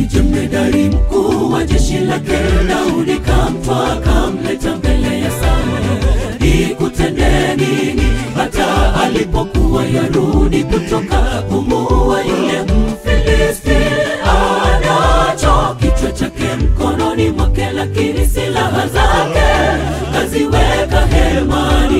jemedari mkuu wa jeshi lake Daudi kamtwa kamleta mbele ya Sauli, ikutende nini hata alipokuwa yarudi kutoka kumuua yule Mfilisti? Anacho kichwa chake mkononi mwake, lakini silaha zake kaziweka hemani.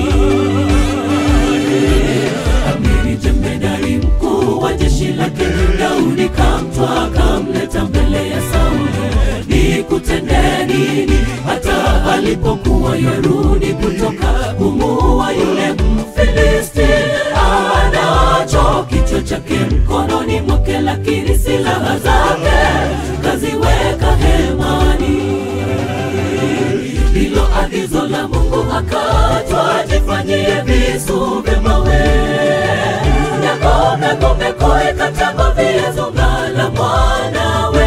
Amiri jemedari mkuu wa jeshi lake Daudi kamtwa kamleta mbele ya Sauli, nikutende nini hata alipokuwa yarudi kutoka kumuua yule Mfilisti? Anacho kichwa chake mkononi mwake, lakini silaha zake kaziweka hemani. Hilo agizo la Mungu akatwa, jifanyie visu vya mawe na ngome ngome koe katamba viezonga la mwanawe.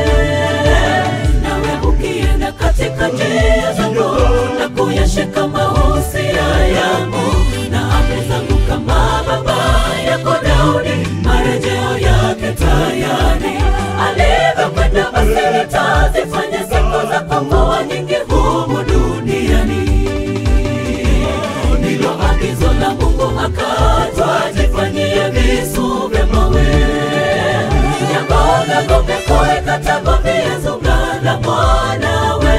Nawe ukienda katika njia zangu na kuyashika mausia yangu na amri zangu kama baba yako Daudi, marejeo yake tayari alivyokwenda, basi nitazifanya siku zako kuwa nyingi humu duniani. Ndilo agizo la Mungu akatwa, jifanyie visu vya mawe nyangome ngome koe katamba viezunga la mwanawe.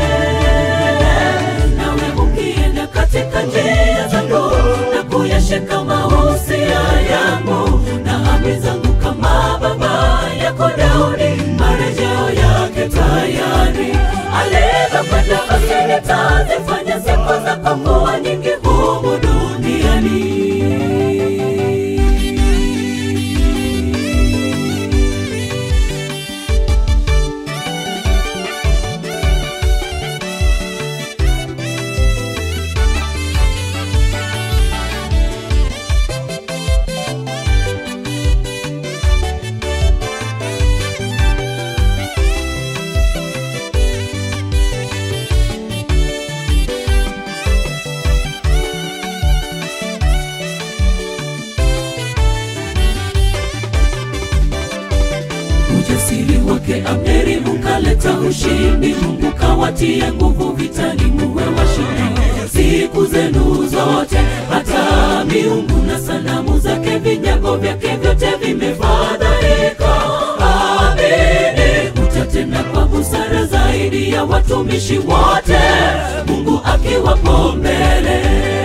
Nawe ukienda katika njia zangu na kuyashika mausia yangu na amri zangu kama baba yako Daudi, marejeo yake tayari alivyokwenda, basi nitazifanya siku zako kuwa nyingi humu duniani. Ujasiri wake Abneri ukaleta ushindi, Mungu kawatie nguvu vitani, muwe washindi siku zenu zote. Hata miungu na sanamu zake, vinyago vyake vyote vimefadhaika. Amini utatenda kwa busara zaidi ya watumishi wote, Mungu akiwapo mbele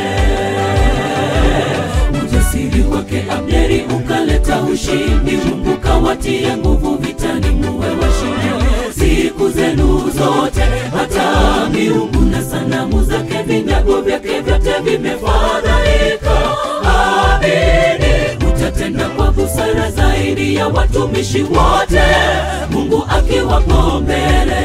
ujasiri wake Abneri ukaleta ushindi, Mungu kawatia nguvu vitani, muwe washindi siku zenu zote. Hata miungu na sanamu zake, vinyago vyake vyote vimefadhaika. Amini utatenda kwa busara zaidi ya watumishi wote, Mungu akiwapo mbele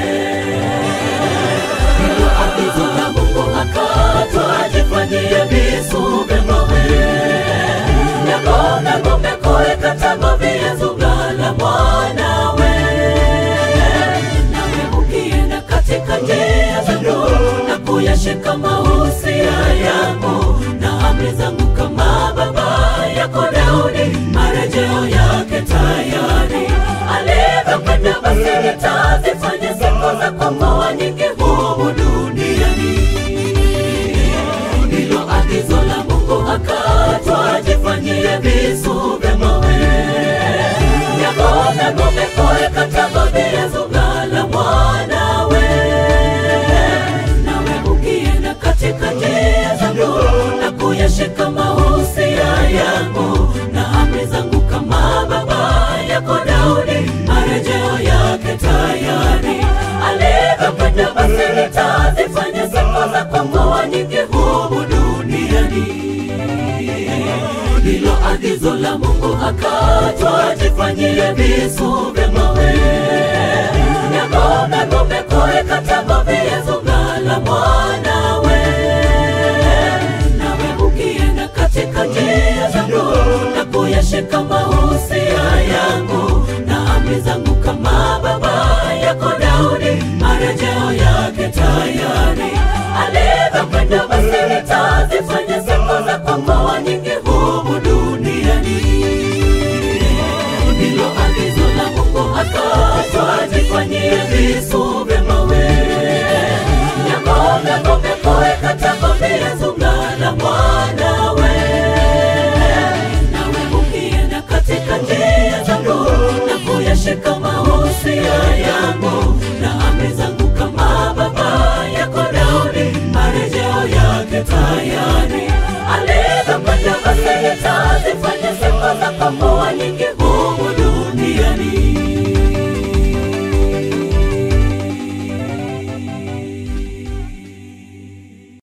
hilo agizo la Mungu akatwa, jifanyie visu vya mawe na ngome ngome koe katamba viezunga la mwanawe. Nawe ukienda katika njia zangu na kuyashika mausia yangu na amri zangu kama baba yako Daudi, marejeo yake tayari alivyokwenda, basi nitazifanya siku zako kuwa nyingi humu duniani. Ndilo agizo la Mungu akatwa, jifanyie visu vya mawe ya ngome ngome koe katamba viezunga la mwanawe. Nawe ukienda katika njia zangu na kuyashika mausia yangu na amri zangu kama baba yako Daudi, marejeo yake tayari alivyokwenda, basi nitazifanya siku zako kuwa nyingi humu duniani. Ndilo agizo la Mungu akatwa, jifanyie visu vya mawe ya ngome ngome koe katamba viezunga la mwanawe. Nawe ukienda katika njia zangu na kuyashika mausia yangu na amri zangu kama baba yako Daudi, marejeo yake tayari alivyokwenda, basi nitazifanya siku zako kuwa nyingi humu duniani. Ndilo agizo la Mungu akatwa, jifanyie tayari